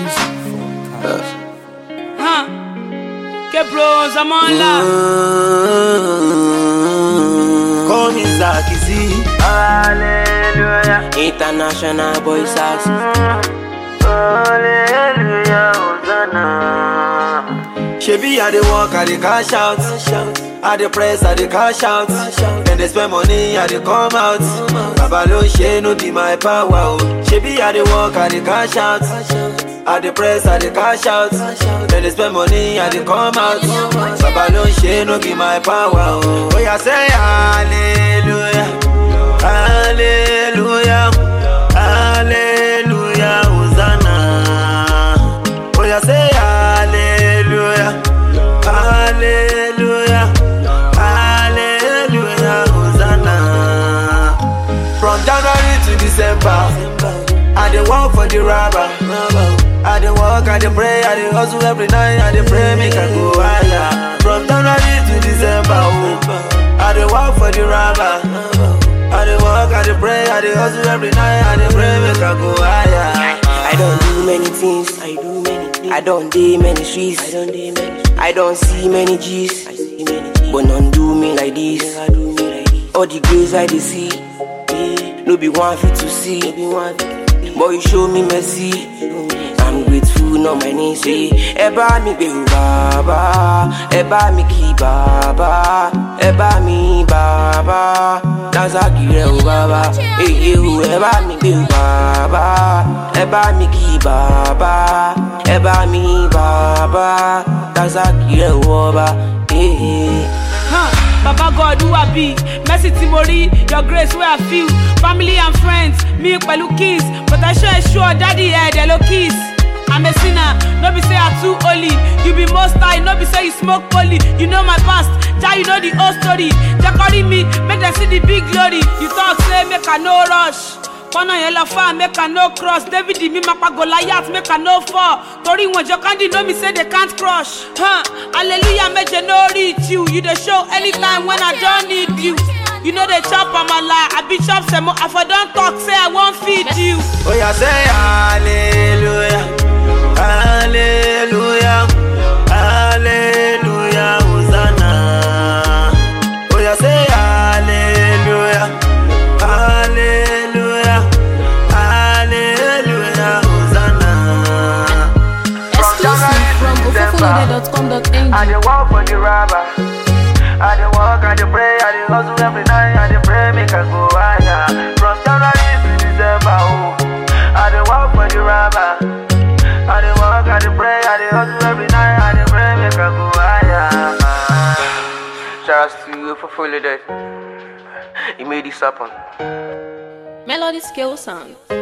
Huh? Que bros, I'm on love. Call me Zaki Z. Hallelujah, International boy sax. hallelujah, Hosanna. Shebi I dey work, I dey cash out. I dey press, I dey cash out. Then they spend money, I dey come out. Baba lo ṣe no be my power o. Shebi I dey work, I dey cash out. I dey press, I dey cash out. Then they spend money, I dey come out. Baba lo ṣe no be my power o. Oya say hallelujah, hallelujah, hallelujah, Hosanna. Oya say hallelujah, hallelujah, hallelujah, Hosanna. From January to December, I dey work for the rubber. I dey work, I dey pray, I dey hustle every night, I dey pray make I go higher. From January to December, oh, I dey work for the rubber. I dey work, I dey pray, I dey hustle every night, I dey pray make I go higher. I don't do many things. I do many things. I don't do many streets. I don't do many. I don't see many G's. I see many G's. But none do me like this. Never do me like this. All the grace I dey see, yeah. no be one fit to see. No be one fit to see. But you show me mercy. Show me. I'm grateful, not my name say. Ẹ bá mi gbé o bàbá, ẹ bá mi kí bàbá, ẹ bá mi bàbá, Dazaki rẹ o bàbá, èyí o ẹ bá mi gbé o bàbá, ẹ bá mi kí bàbá, ẹ bá mi bàbá, Dazaki rẹ o ọba, èyí. Huh? Baba God who I be, mercy Timori, your grace where I feel, family and friends, me pẹ̀lú kiss, but I sure sure daddy head hello kiss. I'm a sinner, no be say I too holy. You be most high, no be say you smoke poly. You know my past, ja you know the whole story. Jakori me, make them see the big glory. You talk say make I no rush. kọ́nà yẹn lọ fà make i no cross david mi máa pa goliath make i no fall torí wọn jọ kandi no me say they can't crush huh. hallelujah méje no reach you you dey show anytime when i don need you you no dey chop amala abi chop semo i for don talk say i wan feed you. Oya say hallelujah, hallelujah, hallelujah, Hosanna. Oya say hallelujah, hallelujah, hallelujah, Hosanna. Exclusive from I ofofolode.com.ng. dey work for the rubber. I dey work, I dey pray, I dey hustle every night, I dey pray make I go higher. From January to December, oh, I dey work for the rubber. I dey work, I dey pray, I dey hustle every night, I dey pray make I go higher. Shout out to you for following that. You made this happen. Melody Skill Sound.